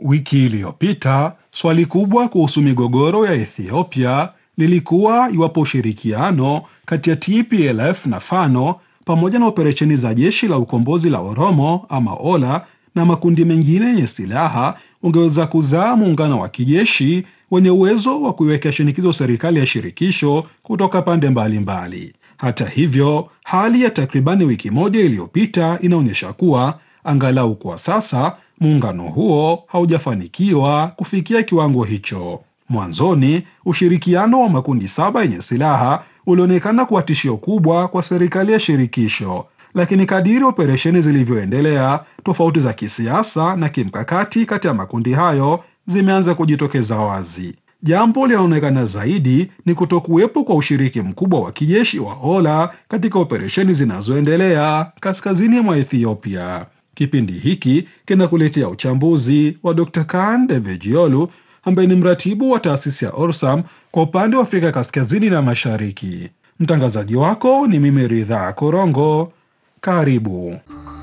Wiki iliyopita swali kubwa kuhusu migogoro ya Ethiopia lilikuwa iwapo ushirikiano kati ya TPLF na Fano pamoja na operesheni za jeshi la ukombozi la Oromo ama Ola na makundi mengine yenye silaha ungeweza kuzaa muungano wa kijeshi wenye uwezo wa kuiwekea shinikizo serikali ya shirikisho kutoka pande mbalimbali mbali. Hata hivyo, hali ya takribani wiki moja iliyopita inaonyesha kuwa angalau kwa sasa muungano huo haujafanikiwa kufikia kiwango hicho. Mwanzoni, ushirikiano wa makundi saba yenye silaha ulionekana kuwa tishio kubwa kwa serikali ya shirikisho, lakini kadiri operesheni zilivyoendelea, tofauti za kisiasa na kimkakati kati ya makundi hayo zimeanza kujitokeza wazi. Jambo linaonekana zaidi ni kutokuwepo kwa ushiriki mkubwa wa kijeshi wa Ola katika operesheni zinazoendelea kaskazini mwa Ethiopia. Kipindi hiki kinakuletea uchambuzi wa Dr. Kaan Devejiolu ambaye ni mratibu wa taasisi ya Orsam kwa upande wa Afrika kaskazini na mashariki. Mtangazaji wako ni mimi Ridhaa Korongo. Karibu.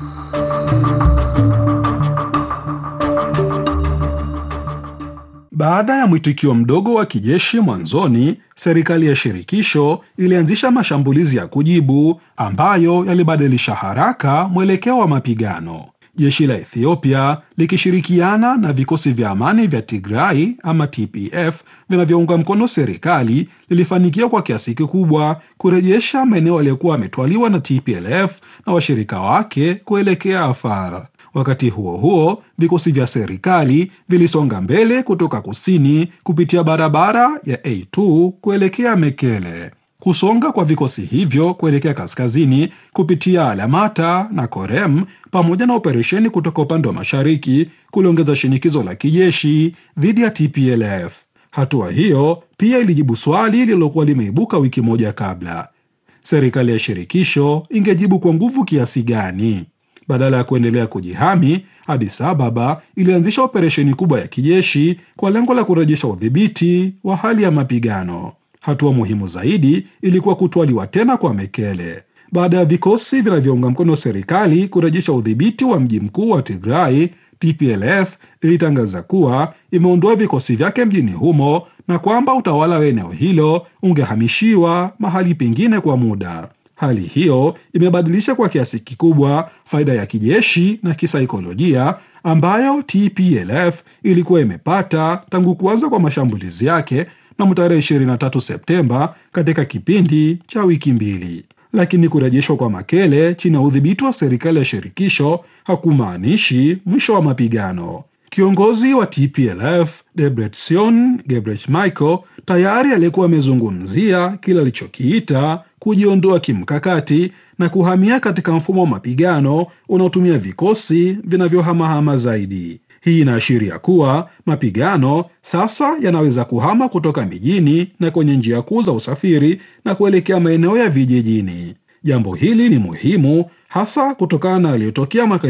Baada ya mwitikio mdogo wa kijeshi mwanzoni, serikali ya shirikisho ilianzisha mashambulizi ya kujibu ambayo yalibadilisha haraka mwelekeo wa mapigano. Jeshi la Ethiopia likishirikiana na vikosi vya amani vya Tigray ama TPF vinavyounga mkono serikali lilifanikiwa kwa kiasi kikubwa kurejesha maeneo yaliyokuwa yametwaliwa na TPLF na washirika wake kuelekea Afar. Wakati huo huo, vikosi vya serikali vilisonga mbele kutoka kusini kupitia barabara ya A2 kuelekea Mekele. Kusonga kwa vikosi hivyo kuelekea kaskazini kupitia Alamata na Korem pamoja na operesheni kutoka upande wa mashariki kuliongeza shinikizo la kijeshi dhidi ya TPLF. Hatua hiyo pia ilijibu swali lililokuwa limeibuka wiki moja kabla: serikali ya shirikisho ingejibu kwa nguvu kiasi gani? Badala ya kuendelea kujihami, Addis Ababa ilianzisha operesheni kubwa ya kijeshi kwa lengo la kurejesha udhibiti wa hali ya mapigano. Hatua muhimu zaidi ilikuwa kutwaliwa tena kwa Mekele. Baada ya vikosi vinavyounga mkono serikali kurejesha udhibiti wa mji mkuu wa Tigray, TPLF ilitangaza kuwa imeondoa vikosi vyake mjini humo na kwamba utawala wa eneo hilo ungehamishiwa mahali pengine kwa muda. Hali hiyo imebadilisha kwa kiasi kikubwa faida ya kijeshi na kisaikolojia ambayo TPLF ilikuwa imepata tangu kuanza kwa mashambulizi yake mnamo tarehe 23 Septemba katika kipindi cha wiki mbili. Lakini kurejeshwa kwa Makele chini ya udhibiti wa serikali ya shirikisho hakumaanishi mwisho wa mapigano. Kiongozi wa TPLF Debretsion Gebremichael tayari alikuwa amezungumzia kile alichokiita kujiondoa kimkakati na kuhamia katika mfumo wa mapigano unaotumia vikosi vinavyohamahama zaidi. Hii inaashiria kuwa mapigano sasa yanaweza kuhama kutoka mijini na kwenye njia kuu za usafiri na kuelekea maeneo ya vijijini. Jambo hili ni muhimu hasa kutokana na yaliyotokea mwaka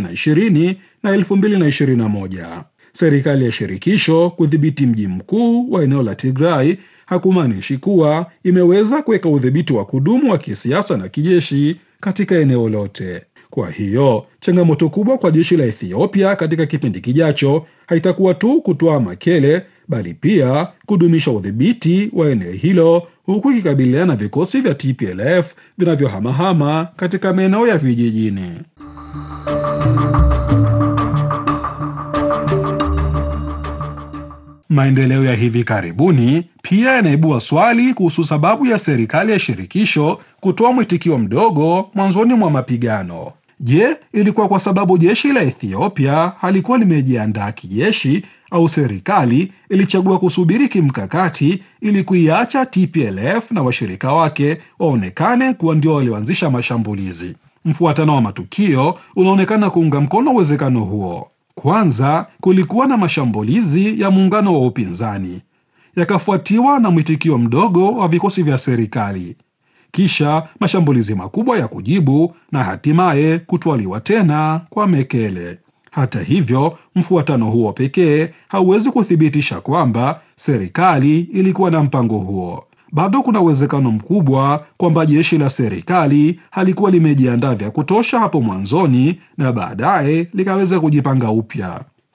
2020 na 2021. Serikali ya shirikisho kudhibiti mji mkuu wa eneo la Tigray hakumaanishi kuwa imeweza kuweka udhibiti wa kudumu wa kisiasa na kijeshi katika eneo lote. Kwa hiyo changamoto kubwa kwa jeshi la Ethiopia katika kipindi kijacho haitakuwa tu kutoa Makele, bali pia kudumisha udhibiti wa eneo hilo, huku ikikabiliana na vikosi vya TPLF vinavyohamahama katika maeneo ya vijijini. Maendeleo ya hivi karibuni pia yanaibua swali kuhusu sababu ya serikali ya shirikisho kutoa mwitikio mdogo mwanzoni mwa mapigano. Je, ilikuwa kwa sababu jeshi la Ethiopia halikuwa limejiandaa kijeshi au serikali ilichagua kusubiri kimkakati ili kuiacha TPLF na washirika wake waonekane kuwa ndio walioanzisha mashambulizi? Mfuatano wa matukio unaonekana kuunga mkono uwezekano huo. Kwanza kulikuwa na mashambulizi ya muungano wa upinzani yakafuatiwa na mwitikio mdogo wa vikosi vya serikali, kisha mashambulizi makubwa ya kujibu na hatimaye kutwaliwa tena kwa Mekele. Hata hivyo, mfuatano huo pekee hauwezi kuthibitisha kwamba serikali ilikuwa na mpango huo. Bado kuna uwezekano mkubwa kwamba jeshi la serikali halikuwa limejiandaa vya kutosha hapo mwanzoni na baadaye likaweza kujipanga upya.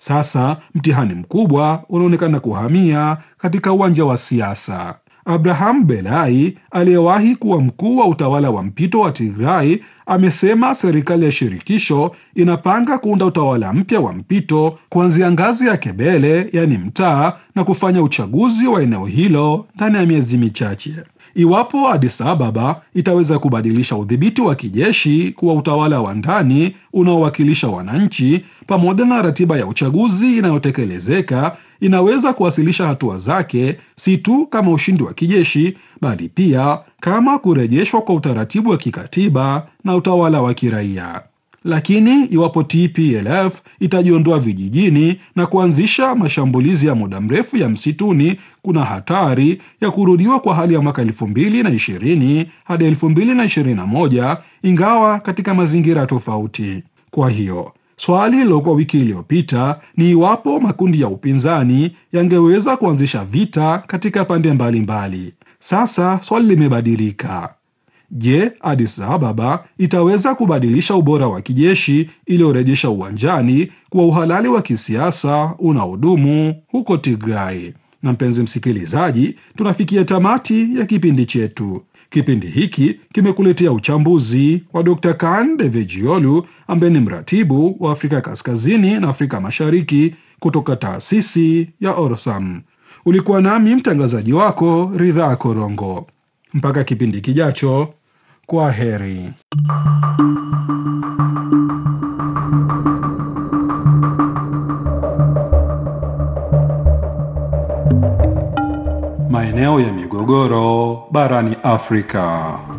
Sasa mtihani mkubwa unaonekana kuhamia katika uwanja wa siasa. Abraham Belai aliyewahi kuwa mkuu wa utawala wa mpito wa Tigray amesema serikali ya shirikisho inapanga kuunda utawala mpya wa mpito kuanzia ngazi ya Kebele, yaani mtaa, na kufanya uchaguzi wa eneo hilo ndani ya miezi michache. Iwapo Addis Ababa itaweza kubadilisha udhibiti wa kijeshi kuwa utawala wa ndani unaowakilisha wananchi, pamoja na ratiba ya uchaguzi inayotekelezeka, inaweza kuwasilisha hatua zake si tu kama ushindi wa kijeshi, bali pia kama kurejeshwa kwa utaratibu wa kikatiba na utawala wa kiraia. Lakini iwapo TPLF itajiondoa vijijini na kuanzisha mashambulizi ya muda mrefu ya msituni, kuna hatari ya kurudiwa kwa hali ya mwaka elfu mbili na ishirini hadi elfu mbili na ishirini na moja ingawa katika mazingira tofauti. Kwa hiyo swali lilokuwa wiki iliyopita ni iwapo makundi ya upinzani yangeweza kuanzisha vita katika pande mbalimbali mbali. Sasa swali limebadilika. Je, Addis Ababa itaweza kubadilisha ubora wa kijeshi iliyorejesha uwanjani kuwa uhalali wa kisiasa unaodumu huko Tigray? Na mpenzi msikilizaji, tunafikia tamati ya kipindi chetu. Kipindi hiki kimekuletea uchambuzi wa Dr. Kan Devejiolu ambaye ni mratibu wa Afrika Kaskazini na Afrika Mashariki kutoka taasisi ya Orsam. Ulikuwa nami mtangazaji wako Ridhaa Korongo. Mpaka kipindi kijacho, kwa heri. Maeneo ya migogoro barani Afrika.